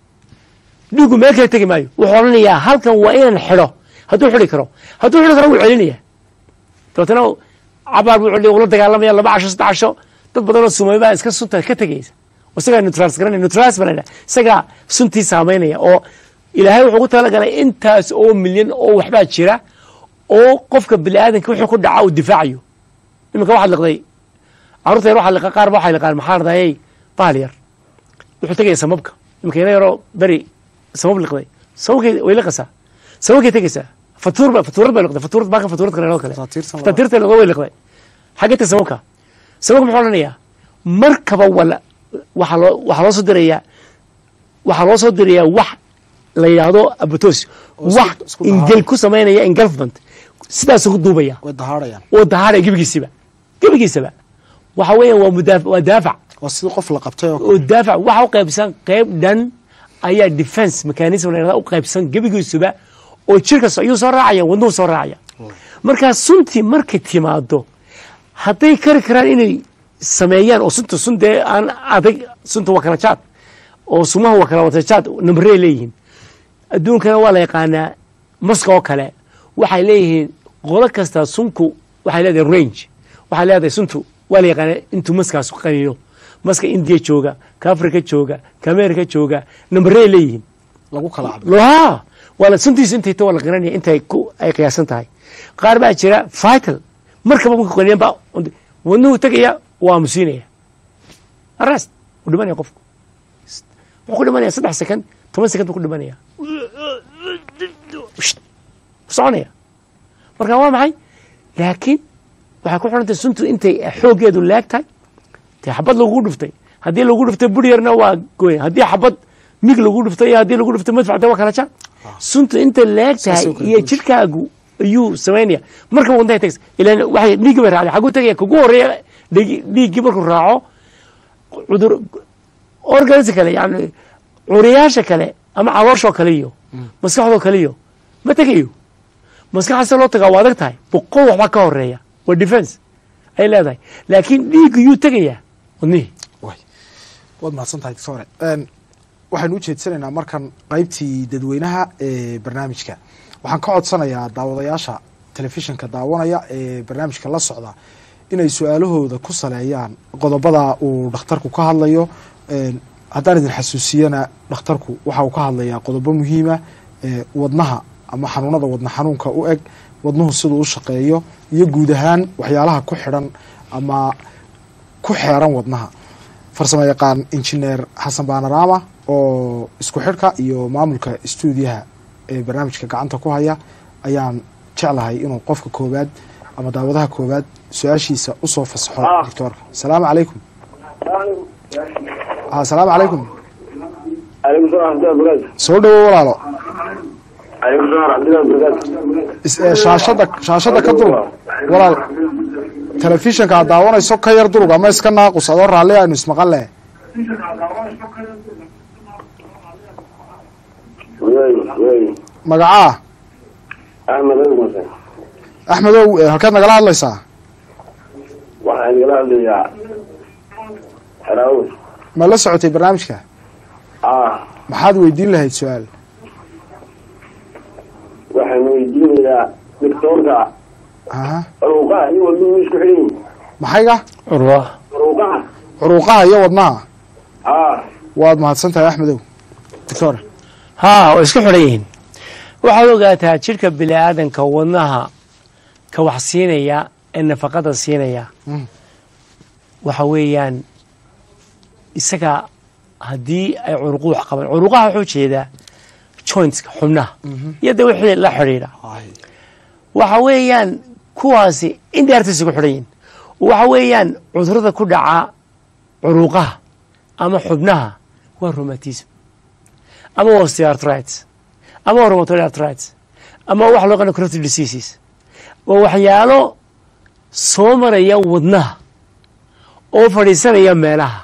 dhiigu meel kale tegi maayo wuxuu odhanayaa halkan waa inaan xidho hadduu xidhi karo hadduu xidhi karo wuu celinaya dabeetana cabaar buu celiya ula dagaalamaya laba casho saddex casho dad badanoo sumay baa iska sunta ka tegaysa oo isagaa neutrals garanaya neutrals baa la yidhaha isagaa suntii saamaynaya oo ilaahay wuxuu ku talagalay intaas oo milyan oo waxbaa jira oo qofka bini aadanka wuxuu ku dhaca uu difaacayo iminka waxaad liqday carruurta yar waxaa liqa qaar ba waxay liqaan maxaa ladahayey baal yar wuxuu tegaya samabka iminka ina yaroo beri samab liqday sababkay way liqaysaa sababkay tegaysaa fatuur ba fatuurad bay liqday fatuurad baakan fatuurad kale oo kale Fataatiirtan waa- fataatiirta liqday way liqday xagga tag sababka sababka muxuu odhanayaa markaba wala waxaa loo waxaa loo soo dirayaa waxaa loo soo dirayaa wax la yidhaahdo abatos Oo isku- wax isku dahaadha. ingel ku samaynaya engulfment sidaasuu ku duubaya way dahaadhayaan oo dahaadhaya gebigiisiba gebigiisaba waxa weeyaan waa mudaaf- waa daafac waa sidii qof la qabtay oo oo daafac waxa u qaybsan qayb dhan ayaa defense mechanism la yidhahda u qaybsan gebigiisuba oo jirka so- ayuu soo raacaya wadnuhu soo raacaya markaa suntii markay timaado hadday kari karaan inay sameeyaan oo sunta sun dee aan adag sunta waa kala jaad oo sumaha waa kala wata jaad nambarey leeyihiin adduunkana waa la yaqaanaa maska oo kale waxay leeyihiin qolo kasta sunku waxay leedahay range waxay leedahay suntu waa la yaqaanaa intuu maskaas ku qaniino maska indiya jooga ka africa jooga ka america jooga nambarey leeyihiin lagu kala cabay loha waa la suntiisu intay ta waa la qiranaya intay ku ay qiyaasan tahay qaar baa jira vital markaba marka qaniyan baa wadnuhu tegaya waa aamusiinaya arrest wuu dhimanaya qofku wuxuu ku dhimanaya saddex second toban second buu ku dhimanaya Shht. soconaya marka waa maxay laakiin waxay ku xidhantay suntu intay xooggeedu leeg tahay dee xabad lagu dhuftay haddii lagu dhuftay bur yarna waa goyn haddii xabad mig lagu dhuftay iyo haddii lagu dhuftay madfac de waa kala jaan suntu intay leeg tahay Saasay u kala iyo duwan. jirkaagu ayuu samaynaya marka wadnaha tags ilaan waxay dhiiggi bay raacday xaguu tegaya kugu horeeya dhigi- dhiiggii markuu raaco cudur organs kale yani curiyaasha kale ama calooshoo kale iyo maskaxdoo kale iyo ma tegayo maskaxda se loo tagaa waa adag tahay boqol waxbaa ka horeeya waa defense ay leedahay laakiin dhiigga yuu tegayaa wadnihii waay waad mahadsan tahay doctore Een, waxaynu u jeedsanaynaa markan qaybtii dadweynaha ee barnaamijka waxaan ka codsanayaa daawadayaasha telefishinka daawanaya ee barnaamijka la socda inay su-aalahooda ku saleeyaan qodobada uu dhakhtarku ka hadlayo Een, haddaan idin xasuusiyana dhakhtarku waxa uu ka hadlayaa qodobo muhiima ee wadnaha ama xanuunada wadna xanuunka u eg wadnuhu siduu u shaqeeyo iyo guud ahaan waxyaalaha ku xidhan ama ku xeeran wadnaha farsamo yaqaan injineer xasan baanaraama oo isku xidhka iyo maamulka stuudiyaha ee barnaamijka gacanta ku haya ayaan jeclahay inuu qofka koowaad ama daawadaha koowaad su-aashiisa usoo fasaxo doctoorka asalaamu calaykum asalaamu calaykum عليكم السلام ورحمة الله وبركاته soo dhowo walaalo عليكم السلام ورحمة الله وبركاته is- ee, shaashada shaashada ka durug walaal telefishinka aad daawanayso ka yar durug ama iska naaqus adoo raalli aynu ismaqan leh وي وي magacaa أحمد أبو مسلم axmedow ee, halkeed nagala hadlaysaa waxaan igala hadlayaa xeraawus ma la socotay barnaamijka ah maxaad weydiin lahayd su-aal waxaan weydiinayaa doctoorka aha faruuqaha iyo wadnuhu isku xidhan yihin maxayga curwa faruuqaha curuuqaha iyo wadnaha ah waad mahadsan tahay axmedow doctor haa way isku xidhan yihiin waxaad ogaataa jidhka bini aadanka wadnaha ka wax siinaya ee nafaqada siinaya Mm. waxa weeyaan isaga haddii ay curuqu wax qabaan curuqaha wuxuu jeedaa jointska xubnaha iyo de wixii la xidhiidha waxa weeyaan kuwaasi indheertaysa ku xidhan yihin waxa weeyaan cudurada ku dhaca curuqaha ama xubnaha waa rheumatism ama waa osteoarthritis ama waa rheumatoid arthritis ama waxa loo yaqaano chronic diseases waa waxyaalo soo maraya wadnaha oo fadhiisanaya meelaha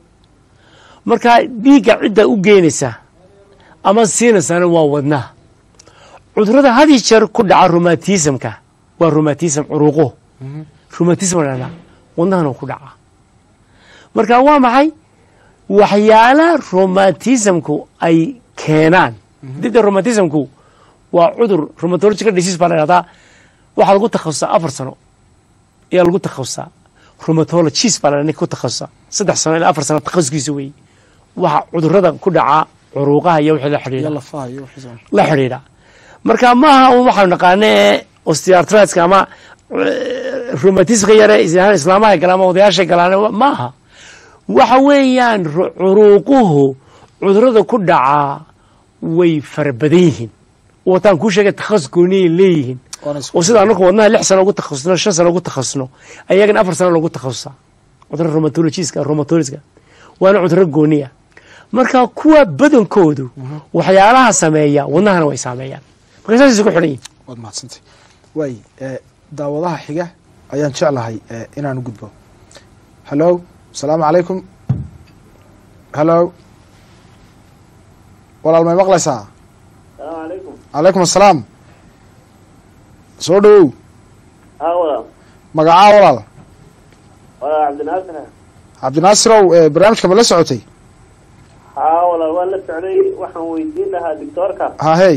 marka dhiigga cidda u geynaysa ama siinaysana waa wadnaha cudurada had iyo jeer ku dhaca rheumatismka waa rheumatism curuqo rheumatism la dhahdaa wadnahana ku dhaca marka waa maxay waxyaala rheumatismku ay keenaan dida rheumatismku waa cudur rheumatological disease baa la dhahdaa waxaa lagu takhasusaa afar sano ayaa lagu takhasusaa rheumatologist baa la ninka ku takhasusa saddex sano ilaa afar sano takhasuskiisa weeye waxa cudurada ku dhaca curuuqaha iyo wixii la xidhiidha iyo lafaha iyo wixii la xidhiidha marka maaha un waxaanu naqaana ee osteoarthritis ama eh, rheumatismka yare is- islaamaha galaan ama odayaasha galaan maaha waxa weeyaan ru- curuuquhu cudurada ku dhacaa way fara badan yihiin wataan kuu sheegay takhasus gooniyay leeyihiin Waana isku- oo sida anaku wadnaha lix sano ugu takhasusno shan sano ugu takhasusno ayagana afar sano loogu takhasusaa cudurada rheumatologiska rheumatologiska waana cuduro gooniya marka kuwa badankoodu waxyaalaha sameeya wadnahana way saameeyaan marka saas isku xidhan yihin waad mahadsantay waay ee, daawadaha xiga ayaan jeclahay ee, inaan u gudbo hallo asalaamu calaykum hallo walaal may maqlaysaa السلام عليكم calaykum assalaam soo dhowow ها ولا magacaa walaal ولا عبد الناصر cabdinaasirow ee, barnaamijka ma la socotay ها ولا ولا سعودي waxaan weydiin lahaa doctoorka hahey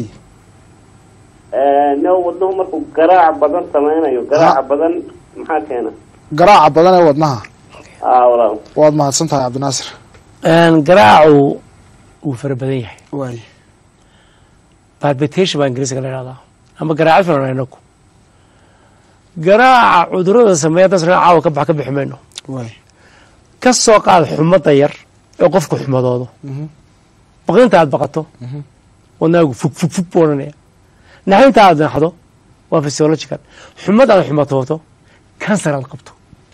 no wadnuhu markuu garaac badan sameynayo garaaca badan maxaa keena garaaca badan ee wadnaha haa walaal waad mahadsan tahay cabdinaasir garaacu wuu fara badan yahay waay palpitation baa ingiriiska la dhahdaa ama garaacid filan inaku garaaca cudurada sameeya haddaan sanaa caawa ka bax ka bixi mayno waay ka soo qaad xumada yar ee qofku xumadoodo Mhm. baqinta aad baqato wadnaagu fug fug fug buu odhanaya naxinta aad naxdo waa physiological xumad aad xumatooto kansar aad qabto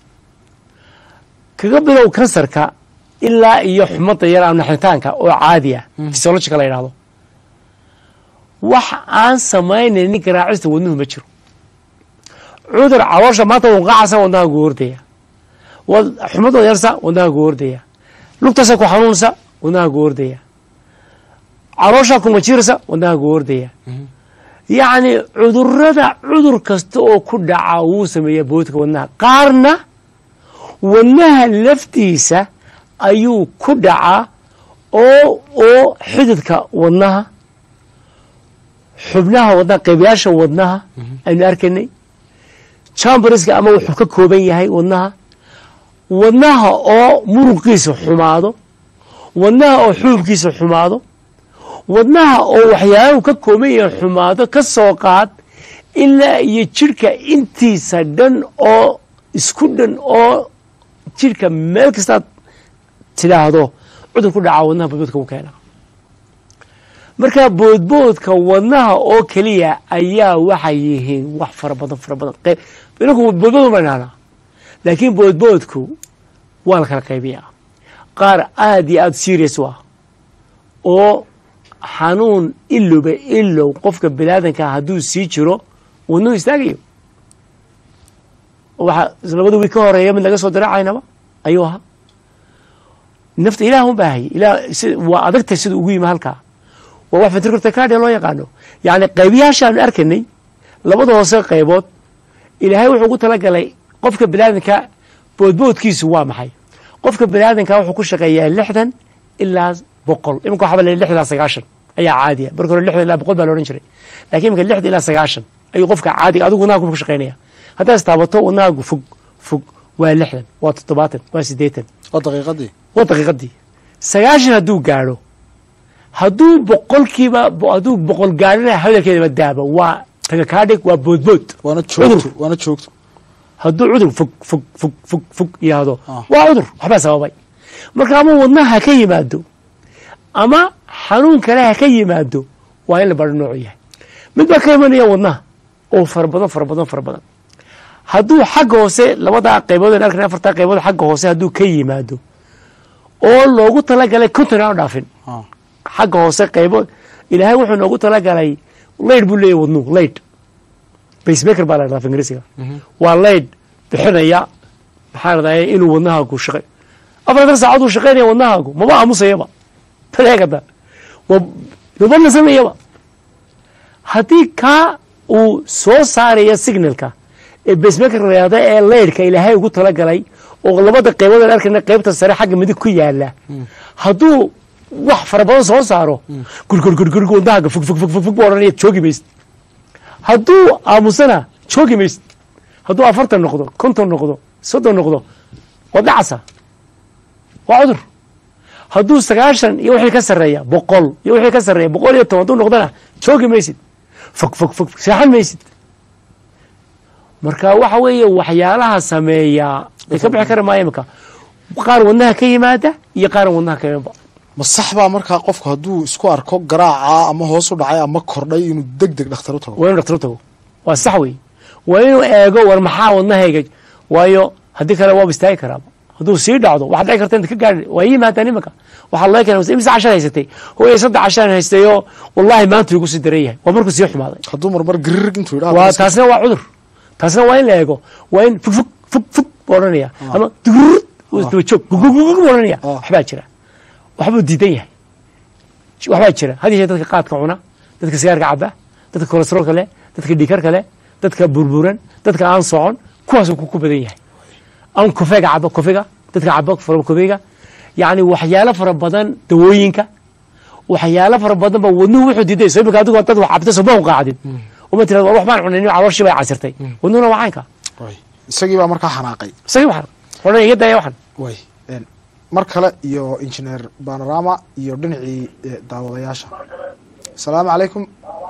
kaga bilow kansarka ilaa iyo xumada yar ama naxitaanka oo caadi ah physiological la yidhahdo wax aan samaynaynin garaacista wadnuhu ma jiro cudur caloosha maanta wanqaacasa wadnaha gu ordaya wad- xumadoo yarsa wadnaha gu ordaya lugtasa ku xanuunsa wadnaha gu ordaya caloosha kuma jirsa wadnaha gu ordaya yacni cudurada cudur kasta oo ku dhaca wuu sameeyaa boodka wadnaha qaarna wadnaha laftiisa ayuu ku dhacaa oo oo xididka wadnaha xubnaha wadnaha qaybayaasha wadnaha aynu arkaynay chamberska ama wuxuu ka kooban yahay wadnaha wadnaha oo muruqiisa xumaado wadnaha oo xuubkiisa xumaado wadnaha oo waxyaalahu ka kooban yahay xumaado ka soo qaad ilaa iyo jidhka intiisa dhan oo isku dhan oo jidhka meel kastaad tidhaahdo cudur ku dhaca wadnaha boodboodka u keena marka boodboodka wadnaha oo keliya ayaa waxay yihiin wax fara badan fara badan inaku boodbood ma idhahnaa laakiin boodboodku waa la kala qaybiyaa qaar aad iyo aada serious u ah oo xanuun ilowba ilow qofka biniaadanka hadduu sii jiro wadnuhu istaagayo waxaa labada wiil ka horeeya mid laga soo diracaynaba ayuu ahaa nafta ilaah un baahayay ilah waa adagtay sida ugu yimi halkaa waa wax ventricular loo yaqaano yacni qaybiyaashaanu arkanay labada hoose qaybood ilaahay wuxuu ugu talagalay qofka biniaadanka boodboodkiisu waa maxay qofka biniaadanka wuxuu ku shaqeeyaa lixdan ilaa boqol iminka waxaa la lixdan ilaa sagaashan ayaa caadiya marka hore lixdan ilaa boqol baa la odhan jiray lakin iminka lixdan ilaa sagaashan ayuu qofka caadiga adigu wadnaha ku shaqeynaya haddaad istaabato wadnahaagu fog fog waa lixdan waa toddobaatan waa siddeetan waa daqiiqadii waa daqiiqadii sagaashan hadduu gaadho hadduu boqolkiiba hadduu boqol gaadhina hadalkeedaba daaba waa tagakaadhig waa boodbood waana joogto waana joogto hadduu cudur fog fog fog fog fog yihahdo Ah. waa cudur waxbaa sababay marka ama wadnaha ha ka yimaado ama xanuun kale ha ka yimaado waa in la baro noocu yahay mid baa ka imanaya wadnaha oo fara badan fara badan fara badan hadduu xagga hoose labadaa qaybood aan arkana afartaa qaybood xagga hoose hadduu ka yimaado oo loogu talagalay konton aan u dhaafin Ah. xagga hoose qaybood ilaahay wuxuu noogu talagalay layd buu leeyahy wadnuhu layd basemaker baa la dhahdaa af ingiriisiga waa layd bixinaya maxaa radaya inuu wadnahaagu shaqe afartan saacaduu shaqaynaya wadnahaagu maba aamusayaba taleegada maba nasanayaba haddii kaa uu soo saaraya signalka ee basemaker la yahda ee laydhka ilaahay ugu talagalay oo labada qaybood aan arkayna qaybta sare xagga midig ku yaala hadduu wax fara badan soo saaro gurgurgurgurg wadnahaaga fog fog fog fog fog buu odhanaya joogi maysid hadduu aamusana joogi maysid hadduu afartan noqdo konton noqdo soddon noqdo waa dhacasa waa cudur hadduu sagaashan iyo wixii ka sarreeya boqol iyo wixii ka sarreeya boqol iyo toban hadduu noqdona joogi maysid fog fog fog seexan maysid marka waxa weeye waxyaalaha sameeya ay ka bixi kari maayo imika qaar wadnaha ka yimaada iyo qaaran wadnaha ka imanba ma sax baa markaa qofku hadduu isku arko garaaca ama hoos u dhacay ama kordhay inuu deg deg dhakhtar u tago waa inu dhaktar u tago waa sax wey waa inuu eego war maxaa wadnahayga waayo haddii kale waaba istaagi karaaba hadduu sii dhacdo waxaad dhici karta inta ka gaari waa ii yimaadaan imanka waxaa laga keena imse cashar haysatay hooyay saddex cashar haystayoo wallahi maanta igu sii daran yahay waa markuu sii xumaaday hadduu marmar garirig intuu waa yidhaha taasina waa cudur taasina waa in la eego waa in fug fug fug fug buu odhanaya ama dugurud daba joog gugugugug buu odhanaya Ah. waxbaa jira waxbuu diidan yahay waxbaa jira had yeeshee dadka qaadka cuna dadka sigaarka caba dadka kolesteroolka leh dadka dhiikarka leh dadka burburan dadka aan socon kuwaasuu ku ku badan yahay aan kofeega cabo kofega dadka cabo fara kofeega yacni waxyaalo fara badan dawooyinka waxyaalo fara badan ba wadnuhu wuxuu diiday soo imika adigu dad wax cabta soo ma u qaacdin uma tirada war wax baan cunayn calooshii bay casirtay wadnuhuna waa caynka way isagii baa markaa xanaaqay isagii waxan odhan iga daya waxan way een, mar kale iyo injineer banorama iyo dhinacii eh, daawadayaasha asalaamu calaykum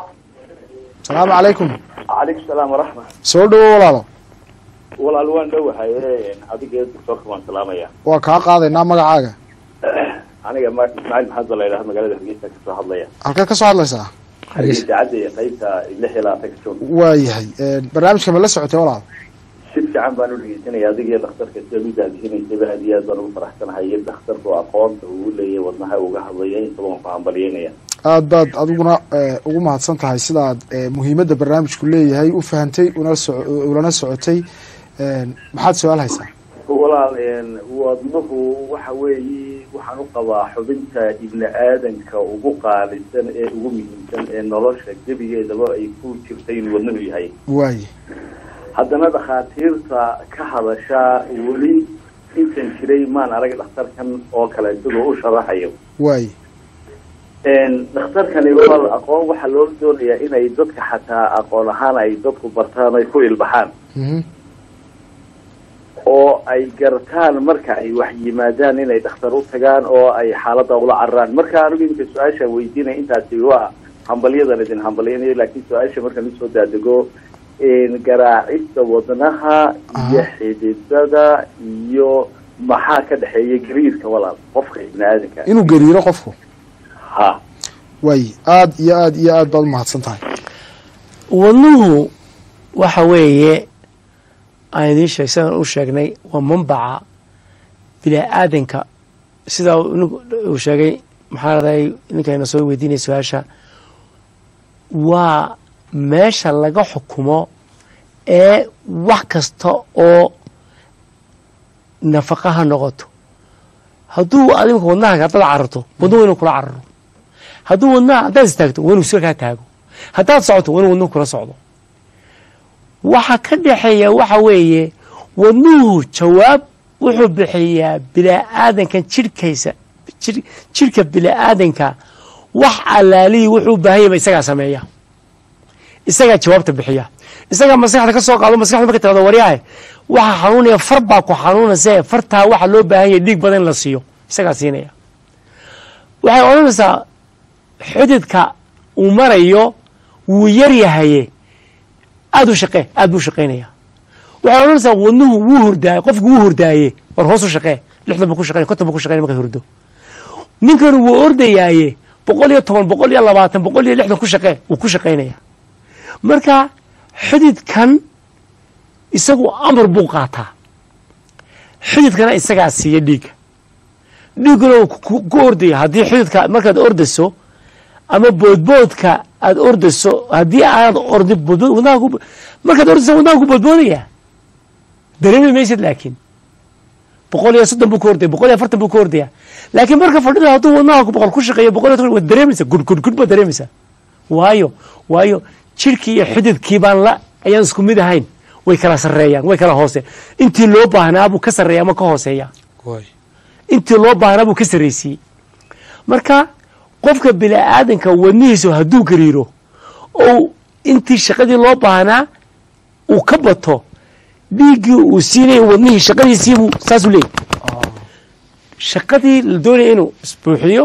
asalaamu calaykum calaykum salaam waraxma soo dhowo walaalo walaal waan dhowahay adiga doctorka waan salaamaya waa kaa qaadaynaa magacaaga aniga ma ismaaciil maxamed baa la yidhaha magaalada hargeysa kasoo hadlaya halkeed ka soo hadlaysaa idaacadda iyo qaybta lix iyo labaatanka joog waayahay een, barnaamijka ma la socotay walaal si fiican baan u dhegeysanaya adiga iyo dhakhtarka sida u daadihinaysaba aad iyo aad baan ugu faraxsanahay iyo dhakhtarku aqoonta uu leeyahay wadnaha uga hadlaya intaba waan ku hambalyeynaya aad baad adiguna eh, ugu mahadsan tahay sidaad eh, muhiimadda barnaamijku leeyahay u fahantay una soco- ulana socotay een, maxaad su-aal haysaa walaal wadnuhu waxa weeye waxaan u qabaa xubinta ibni aadanka ugu qaalisan ee ugu muhiimsan ee nolosha gebigeedaba ay ku jirta inuu wadnuhu yahay waaye haddana dhakhaatiirta ka hadashaa weli intan jiray maan arag dhakhtarkan oo kale isagoo u sharaxayo waaye dhakhtarkani walaal aqoon waxaa loo doonayaa inay dadka xataa aqoon ahaan ay dadku bartaan ay ku ilbaxaan mhm, oo ay gartaan marka ay wax yimaadaan inay dhakhtar u tagaan oo ay xaaladda ula cararaan marka anigu iminka su-aasha weydiinaya intaasi waa hambalyadan idin hambalyanayo laakiin su-aasha markaan usoo daadego garaacista wadnaha iyo xididada iyo maxaa ka dhexeeya gariirka walaal qofka ibni aadanka inuu gariiro qofku ha waay aada iyo aada iyo aad baad umahadsan tahay wadnuhu waxa weeye aan idiin sheeg sidaan u sheegnay waa manbaca bini-aadanka sidaa uu sheegay maxaa raday ninkayna soo weydiinaya su-aasha waa meesha laga xukumo ee wax kasta oo nafaqa ha noqoto hadduu adimka wadnaha haddaad cararto wadnuhu inuu kula cararo hadduu wadnaha haddaad istaagto waa inuu sir kaa taago haddaad socoto waa inuu wadnuhu kula socdo waxa ka dhexeeya waxa weeye wadnuhu jawaab wuxuu bixiyaa bini-aadankan jirhkaysa jirhka bini-aadanka wax allaalihii wuxuu u baahan yaba isagaa sameeya isagaa jawaabta bixiya isagaa maskaxda ka soo qaado maskaxda marka tirado waryahe waxa xanuunaya far baa ku xanuunayse fartaa waxa loo baahan yahay dhiig badan in la siiyo isagaa siinaya waxay odhanaysaa xididka uu marayo wuu yar yahaye aada u shaqee aad buu shaqaynaya waxay odhanaysaa wadnuhu wuu hurdaaye qofku wuu hurdaaye war hoos u shaqee lixdan buu ku shaqeynaya konton buu ku shaqeynaya markay hurdo ninkanu wuu ordayaaye boqol iyo toban boqol iyo labaatan boqol iyo lixdan ku shaqee wuu ku shaqaynaya marka xididkan isagu amar buu qaataa xididkana isagaa siiya dhiigga dhiigguna wuu ku ordaya haddii xididka markaad ordayso ama boodboodka aada ordayso haddii aanad ordi boodbood wadnaha ku markaad ordayso wadnaha ku boodboodaya dareemi maysid laakiin boqol iyo soddon buu ku ordaya boqol iyo afartan buu ku ordaya laakiin marka fadhida hadduu wadnaha boqol ku shaqeeyo boqol iyo toban waad dareemaysaa gud gud gud baad dareemaysaa waayo waayo jirhkii iyo xididkii baan la ayaan isku mid ahayn way kala sarreeyaan way kala hoose intii loo baahnaa buu ka sarreeya ama ka hooseeya intii loo baahnaa buu ka sarraysiiyey marka qofka bini-aadanka wadnihiisu hadduu gariiro ou intii shaqadii loo baahnaa uu ka bato dhiiggii uu siinaya wadnihii shaqadiisiibuu saasuu leeyay shaqadii la doonaya inuu isbuuxiyo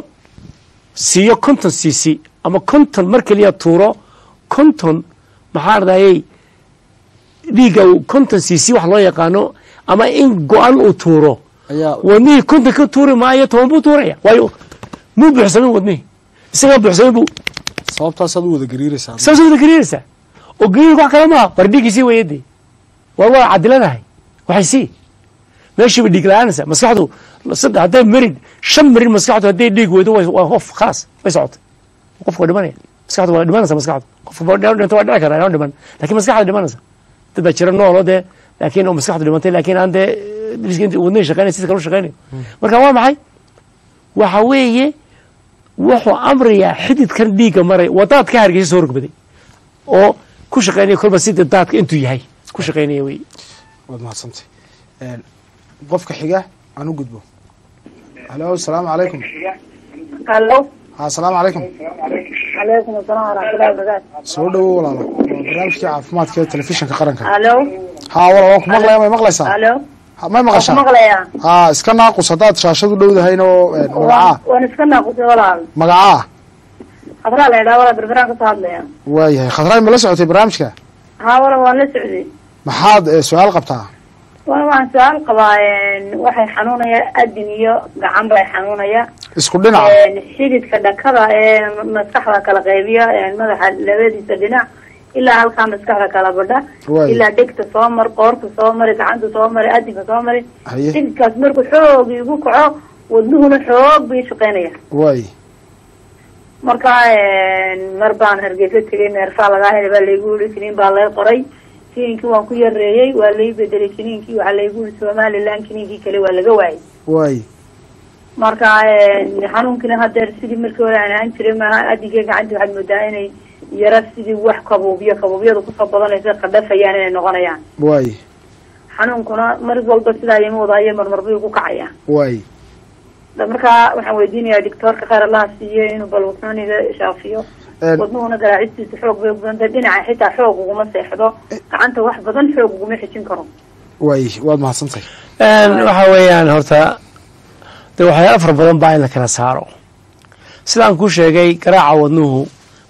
siiyo konton cc ama konton mar keliya tuuro konton maxaa ardayey dhiigga konton cc wax loo yaqaano ama in go-an uu tuuro wadnihii konton ka tuuri maayo toban buu tuuraya waayo muu buuxsamin wadnihii isagaa buuxsamin buu sababtaasaad u wada gariiraysaa saas wada gariiraysaa oo gariirka wax kale maaha war dhiiggii sii wayadee war waa cadiladahay waxay sii meeshiiba dhiig la-aanaysa maskaxdu saddex hadday marid shan marid maskaxdu hadday dhiig weydo waa qof khalaas way socotay qofka waa dhimanaya maskaxdu waa dhimanaysa maskaxdu qofka dhinto waa dhici kara inaan dhiman lakin maskaxda dhimanaysa dad baa jira noolo dee laakiin oo maskaxdu dhimantay laakiin aan dee wadnihii shaqeynay sida kale u shaqeynayo marka waa maxay waxa weeye wuxuu amrayaa xididkan dhiigga maray wadaad ka hargeysa soo rogbaday oo ku shaqeynaya kolba sida daadka intuu yahay ku shaqeynaya wey waad mahadsantay qofka xiga aan u gudbo halo asalaamu calaykum halo ha asalaamu calaykum calaykum asalaam waraxmatullahi wabarakaatu soo dhawo walaalo waa barnaamijkii caafimaadka ee telefishinka qaranka halo ha walaal waan ku maqlaya may maqlaysaa halo Ha, may waan ku maqashaa maqlayaa ha iska naaqus haddaad shaashad u dhowdahayn oo magacaa waan waan iska naaqusay walaal magacaa khadraa la idhaha walaal berberaan kasoo hadlaya waayahay khadraay ma la socotay barnaamijka haa walaal waan la socday maxaad eh, su-aal qabtaa walaal waxaan su-aal qabaa waxay xanuunaya adin iyo gacan bay xanuunaya isku dhinaca xididka dhakada ee maskaxda kala qaybiya madaxa labadiisa dhinac ilaa halkaa maskaxda kala badha Waay. ilaa dhegta soo mar qoorta soo mari gacanta soo mari adinka soo mari haye xididkaas markuu xoog igu kaco wadnuhuna xoog bii shaqeynaya waay marka mar baan hargeysa tegay neerfaa lagaa helay baa laygu yiri kiniin baa lay qoray kiniinkii waan ku yareeyey waa lay bedelay kiniinkii waxaa laygu yiri somaliland kiniinkii kale waa laga waayay waay marka xanuunkina hadeer sidii markii hore aan ahaan jiray maaha adigee gacanta waxaad moodaa inay yara sidii wax kabuubyo kabuubyada kusoo badanaysa qadhafayaan inay noqonayaan waay xanuunkuna mar walba sidaa ima wadaayo marmar bay ku kacayaan waay Da- marka waxaan weydiinayaa doctoorka khayr allaha siiyo inuu bal wadnaaniga shaafiyo Een, wadnuhuna garaacistiisa xoog bay ubadantay dhinaca xitaa xoog uguma seexdo gacanta wax badan xoog uguma xijin karo waay waad mahadsantahay waxa weeyaan horta de waxyaala fara badan baa in la kala saaro sidaan kuu sheegay garaaca wadnuhu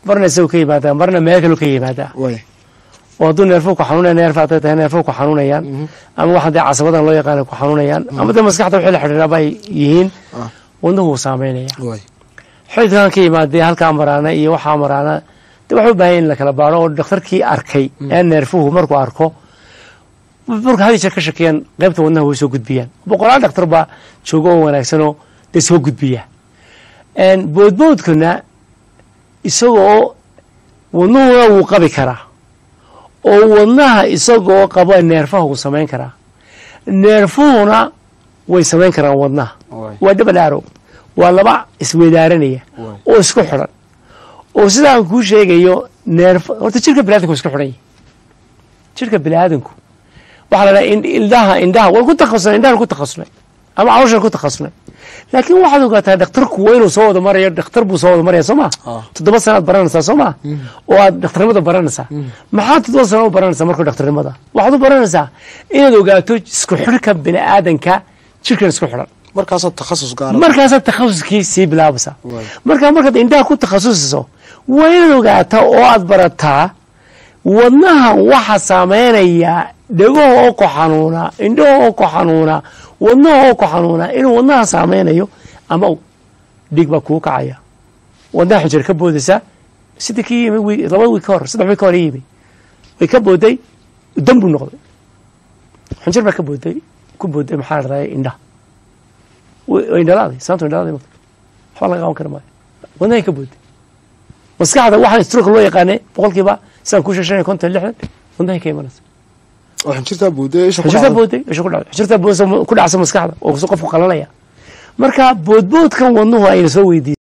marna isagu ka yimaadaa marna meel kaloo ka yimaadaa way oo hadduu neerfo ku xanuunaya neerfa hadday tahay neerfo ku xanuunayaan ama waxa dee casabadan loo yaqaana ku xanuunayaan ama dee maskaxda wixii la xidhiidhaba ay yihiin Ah. wadnuhu wuu saameynaya way xididkan ka yimaadee halkaa maraana iyo waxaa maraana de waxay u baahan yahin in la kala baaro oo dhakhtarkii arkay ee neerfuhu markuu arko marka hadi jeer ka shakiyaan qaybta wadnaha way soo gudbiyaan boqolaal dhakhtar baa jooga oo wanaagsanoo dee soo gudbiya boodboodkuna isagoo wadnuhuna wuu qabi karaa oo wadnaha isagoo qaba neerfaha wuu samayn karaa neerfuhuna way samayn karaan wadnaha way waa double arrow waa laba isweydaaranaya Waay. oo isku xidhan oo sidaan kuu sheegayo neerf horta jirka biniadanku waa isku xidhan yahay jirka biniaadanku waxaa la dhaha ind- indhaha indhaha waan ku takhasusnay indhahan ku takhasusnay ama calooshan ku takhasusnay laakiin waxaad ogaataa dhakhtarku waa inuu soo wada marayo dhakhtar buu soo wada maraya soo ma Ah. toddoba sanaad baranaysaa soo ma oo aad dhakhtarnimada baranaysaa maxaad toddoba sana u baranaysaa marka dhakhtarnimada waxaad u baranaysaa inaad ogaato isku xidhka biniaadanka jirkan isku xidhan markaasaa takhasus gaara markaasaad takhasuskii sii bilaabaysaa Waay. markaa markaad indhaha ku takhasusiso waa inaad ogaataa oo aad barataa wadnaha waxa saameynaya dhegaha oo ku xanuuna indhaha oo ku xanuuna wadnaha oo ku xanuuna inuu wadnaha saameynayo ama uu dhiig baa kuu kacaya wadnaha xujir ka boodaysaa sidii kii yimi wi- laba wiig ka hor saddex wiig ka hor ii yimi way ka booday dan buu noqday xunjir baa ka booday ku booday maxaa la dhahay indhaha way way indhalaaday saantu indhalaaday marka waxba laga qaban kara maayo wadnahay ka booday maskaxda waxaan stroke loo yaqaanay boqolkiiba sidaan ku sheeshanay konton lixdan wadnahay ka imanaysa oo xinjirtaa buuday isha ku xujirta dhacday. booday isha ku dhacday xujirta boodaysa ku dhacsa maskaxda oo qofku qalanaya marka boodboodkan wadnuhu ayna soo weydiisay